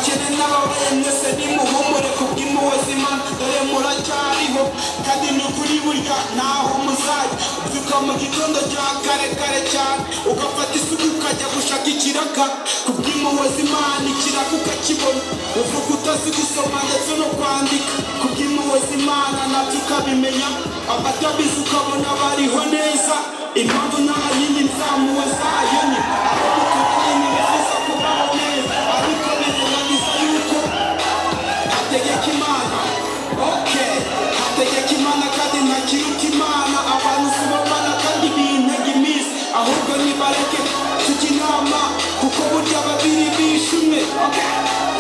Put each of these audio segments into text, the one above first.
n'ababaye mwese nimuhumure kubw'impuhwe z'Imana dore muracyariho kandi ni ukuri burya ntaho muzajya ubyuka mu gitondo cya kare kare cyane ugafata isuka ukajya gushaka ikiraka kubw'impuhwe z'Imana ikiraka ukakibona uvuga utazi gusoma ndetse no kwandika kubw'impuhwe z'Imana nabyo ukabimenya abatabizi ukabona bariho neza impamvu nta yindi nzamuwe zayo ni abo mutukanye ntibifuza kubaho neza ariko birengagiza yuko hategeka imana ok hategeka imana kandi ntakiruta imana abantu subamana kandi bintega iminsi ahubwo nibareke tujya inama kuko burya babiri bishe umwe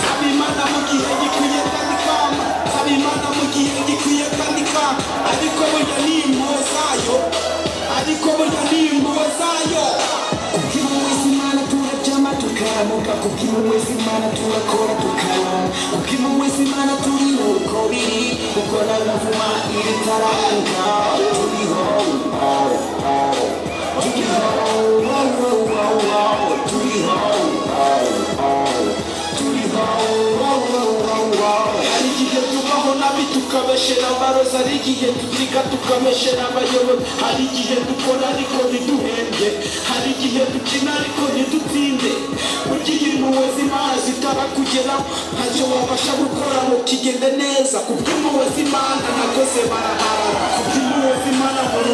saba imana mu gihe gikwiye kandi kama saba imana mu gihe gikwiye kandi kama ariko burya ni impuhwe zayo ariko burya ni impuhwe zayo Kubw'impuhwe z'Imana turaryama tukamuka Kubw'impuhwe z'Imana turakora tukaba Kubw'impuhwe z'Imana turi uko biri Kuko nta navuma ibitaranka Turiho wow, wow. Turiho wow, wow, wow, wow. Turiho wow, wow. Turiho wow, wow, wow, wow. hari igihe tubaho nabi tukabeshera abarozi hari igihe tuziga tukameshera abayobozi hari igihe dukora ariko ntiduhembye hari igihe dukina ariko ntidutsinde ugiye impuhwe z'imana zitarakugeraho ntacyo wabasha gukora ngo kigende neza kubw'impuhwe z'imana nakoze baraharara kubw'impuhwe z'imana ngo